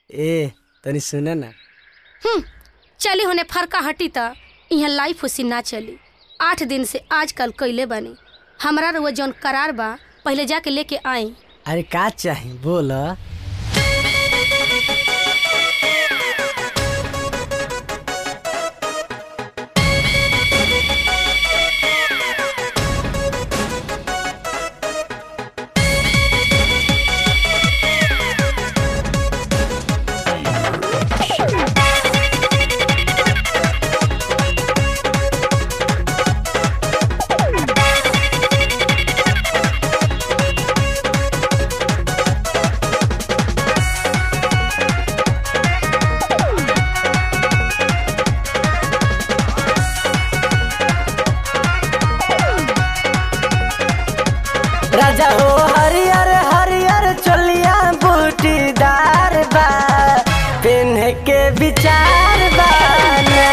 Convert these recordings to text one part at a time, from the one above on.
ए तनी सुने ना हम्म, चली होने फरका हटी त यहाँ लाइफ उसी ना चली आठ दिन से आजकल कैले बानी हमरा रुआ जौन करार बा पहले जाके लेके आई अरे का चाही बोल राजा हो हरियर हरियर चोलिया बूटीदार बा पेन्ह के विचार बा ना।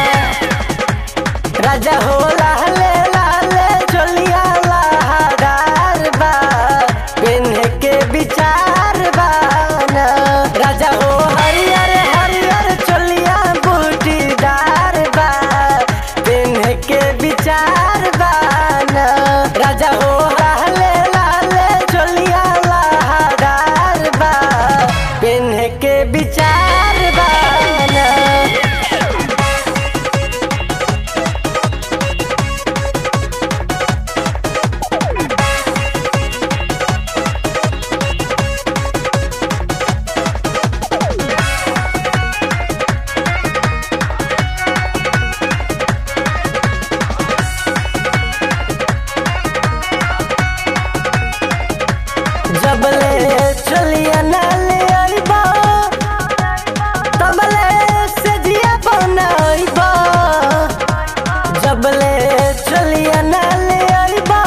राजा हो लाले लाले चोलिया लहरार बा पेन्ह के विचार बा ना। राजा हो हरियर हरियर चोलिया बूटीदार बा पेन्ह के विचार बा ना। राजा हो लाले लाले चोलिया लहरार बा पेन्ह के विचार बा ना। जबले चलिया नाले आइबा तबले से जिया बनाइबा जबले चलिया नाले आइबा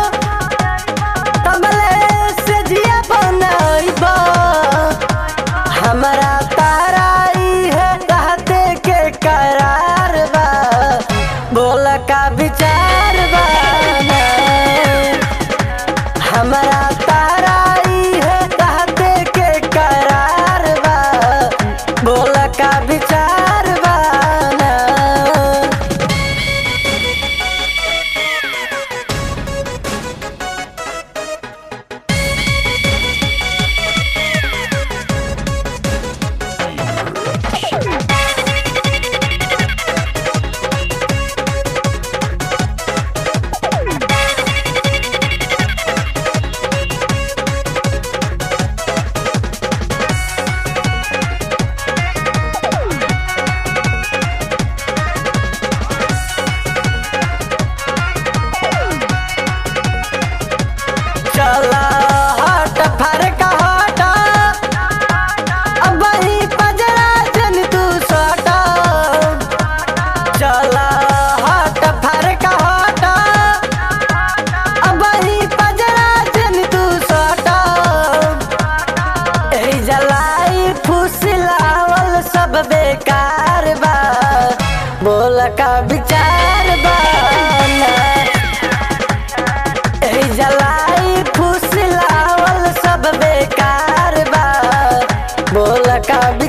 तबले से जिया बनाइबा हमारा ताराई है कहते के करार बा बोल का विचार बा ना। हमारा ताराई है कहते के करार बा बोल का विचार बा ना। चला हट फरक हट अब ही पजरा जन तू सटा चला हट फरक हट अब ही पजरा जन तू सटा एही जलाई फुसलावल सब बेकार बा बोल का विचार बा ना। एही जलाई फुसलावल सब बेकार बा बोल का